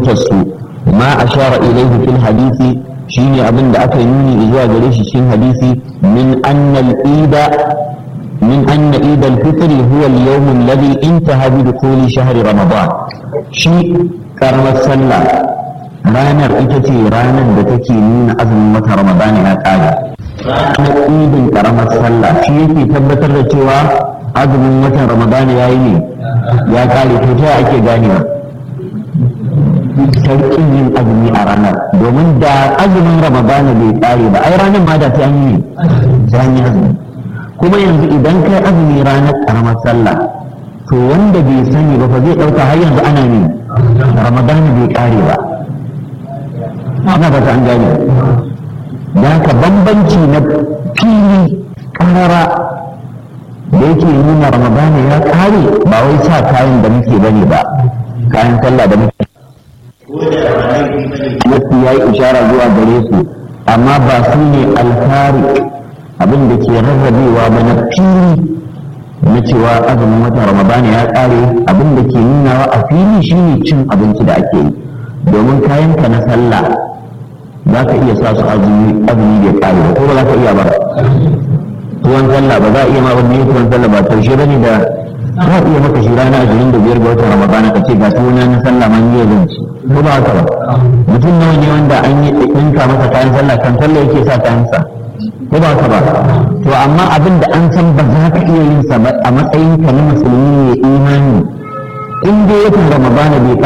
fahimtar su ma ashara ilayhi fil hadisi shine abin da aka yi nuni zuwa gare shi cikin hadisi min annal ida min anna id al-fitr huwa al-yawm alladhi intaha bi dukhuli shahri ramadan shi karamar sallah ranar ita ce ranar da take nuna azumin wata ramadan ya kare ranar idin karamar sallah shi yake tabbatar da cewa azumin watan ramadan ya yi ne ya kare to ta ake ganewa sarkin yin azumi a ranar domin da azumin ramadana bai tsare ba ai ranar ma da ta yi ta yi azumi kuma yanzu idan kai azumi ranar karamar sallah to wanda bai sani ba fa zai dauka har yanzu ana ne ramadana bai kare ba ana ba ta an gane da ka bambanci na fili karara da yake nuna ramadana ya kare ba wai sa kayan da muke bane ba kayan sallah da muke Nasu ya yi ishara zuwa gare su amma ba su ne alfari abin da ke rarrabewa ba na fili na cewa azumin watan ramadan ya kare abin da ke nunawa a fili shine cin abinci da ake yi domin kayanka na sallah za ka iya sa su azumi azumi bai kare ba ko ba za ka iya ba tuwon sallah ba za a iya ma wani tuwon sallah ba taushe bane da za a iya maka shi rana ashirin da biyar ga watan ramadan ka ce ga tuwon na sallah ma ni zan ci ko ba haka ba mutum nawa ne wanda an yi ɗinka masa kayan sallah kan sallah yake sa kayan sa ko ba haka ba to amma abin da an san ba za ka iya yin sa ba a matsayin ka na musulmi ne imani in dai watan ramadan bai